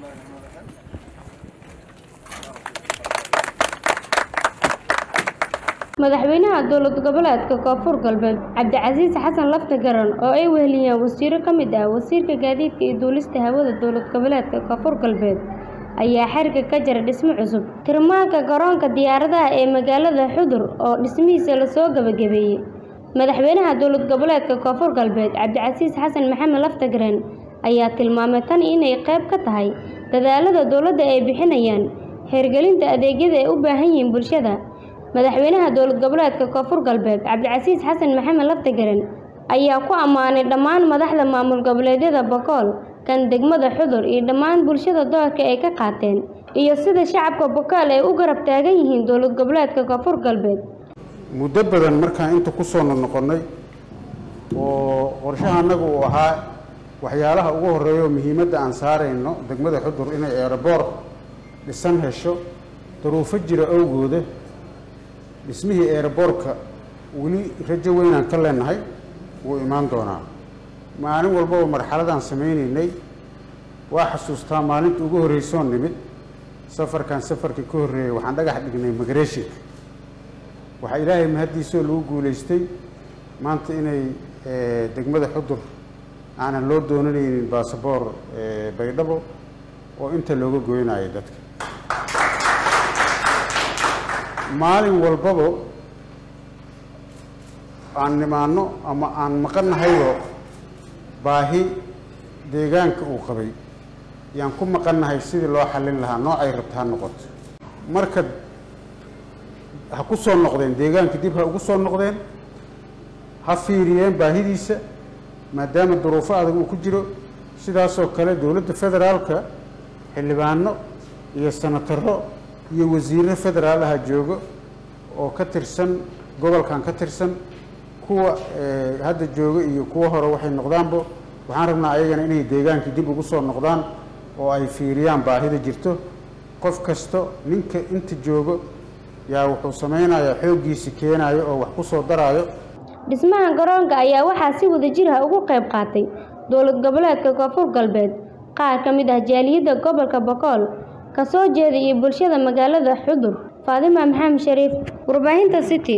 madaxweynaha dowlad goboleedka koonfur galbeed cabdicasiis xasan lafta garan oo ay weheliyeen wasiiro ka mid ah wasiirka gaadiidka iyo duulista hawada dowlad goboleedka koonfur galbeed ayaa xerga ka jira dhismo cusub tirmaanka garoonka diyaaradaha ee magaalada xudur oo dhismihiisa lasoo gebagabeeyey madaxweynaha dowlad goboleedka koonfur galbeed cabdicasiis xasan maxamed laftagaren ayaa tilmaamay tan inay qayb ka tahay dadaalada dowladda ay bixinayaan hergelinta adeegyada ay u baahan yihiin bulshada madaxweynaha dowlad goboleedka koonfur galbeed cabdicasiis xasan maxamed laftagaren ayaa ku ammaanay dhammaan madaxda maamul goboleedyada bokool kan degmada xudur iyo dhammaan bulshada doorka ay ka qaateen iyo sida shacabka bokool ay u garab taagan yihiin dowlad goboleedka koonfur galbeed muddo badan markaan inta ku soo noqonnay oo qorshaha annaga uu ahaa waxyaalaha ugu horreeya oo muhiimadda aan saarayno degmada xudur inay eeraboor dhisan hesho daruufo jira awgooda dhismihii eeraboorka weli rajo weynaan ka leenahay wuu imaan doonaa maalin walbaba marxaladaan samaynaynay waa xasuustaa maalinta ugu horreysoon nimid safarkan safarkii ka horreeyey waxaan dhagax dhignay migreshinka waxaa ilaahay mahaddiisoo lagu guulaystay maanta inay degmada xudur aanan loo doonanaynin baasaboor baydhabo oo inta looga goynayo dadka maalin walbaba aan nimaanno ama aan maqannahayoo baahi deegaanka uu qabay yaan ku maqannahay sidii loo xallin lahaa noocay rabta ha noqoto marka ha ku soo noqdeen deegaanka dib ha ugu soo noqdeen ha fiiriyeen baahidiisa maadaama duruufo adag uu ku jiro sidaasoo kale dowladda federaalka xildhibaano iyo sanataro iyo wasiirro federaal aha joogo oo ka tirsan gobolkan ka tirsan kuwa hadda jooga iyo kuwa hore waxay noqdaanba waxaan rabnaa ayagana inay deegaankii dib ugu soo noqdaan oo ay fiiriyaan baahida jirto qof kasto ninka inta joogo yaa wuxuu samaynayaa xooggiisi keenayo oo wax ku soo daraayo dhismaha garoonka ayaa waxaa si wadajir ah ugu qayb qaatay dowlad goboleedka koonfur galbeed qaar ka mid ah jaaliyadda gobolka bokool ka soo jeeda iyo bulshada magaalada xudur faadima maxamed shariif warbaahinta city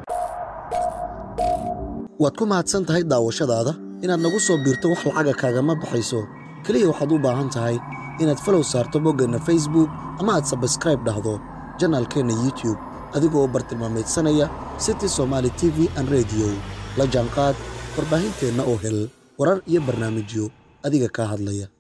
waad ku mahadsan tahay daawashadaada inaad nagu soo biirto wax lacaga kaagama baxayso keliya waxaad u baahan tahay inaad falow saarto boggeenna facebook ama aad sabskraib dhahdo janaalkeenna youtube adigoo u bartilmaamaydsanaya city somaali t v an rediyo la jaanqaad warbaahinteenna oo hel warar iyo barnaamijyo adiga kaa hadlaya